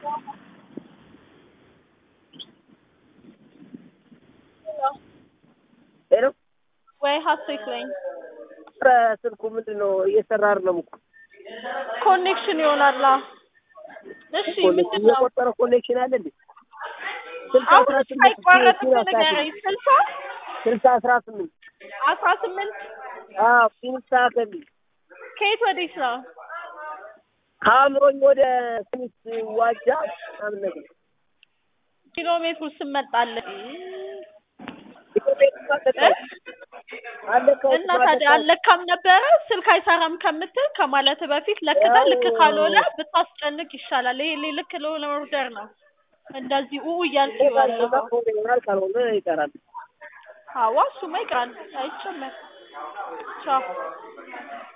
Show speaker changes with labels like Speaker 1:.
Speaker 1: ሄሎ
Speaker 2: ወይ ሀሴት ነኝ።
Speaker 1: ኧረ ስልኩ ምንድን ነው እየሰራ አይደለም እኮ
Speaker 2: ኮኔክሽን ይሆናላ። እሺ ምንድን ነው
Speaker 1: እየቆጠረ ኮኔክሽን አለ እንዴ? ስልሳ
Speaker 2: አሁን
Speaker 1: አስራ ስምንት
Speaker 2: ሳይቋረጥ
Speaker 1: ፊኒክስ አስራ
Speaker 2: ንገረኝ።
Speaker 1: ስምንት
Speaker 2: ስልሳ
Speaker 1: ስልሳ አስራ ስምንት
Speaker 2: አስራ ስምንት
Speaker 1: አዎ ፊኒክስ አከል
Speaker 2: ከየት ወዴት ነው?
Speaker 1: ከአእምሮኝ ወደ ፊኒክስ ዋጃ ምናምን ነገር
Speaker 2: ኪሎ ሜትሩ ስመጣለን እና ታዲያ አልለካም ነበረ ስልክ አይሰራም ከምትል ከማለት በፊት ለክተህ ልክ ካልሆነ ብታስጨንቅ ይሻላል። ይሄ ልክ ለሆነ ኦርደር ነው እንደዚህ ኡ እያልክ ያለው
Speaker 1: ይሆናል ካልሆነ ይቀራል።
Speaker 2: አዋ እሱማ ይቀራል አይጨመር ቻው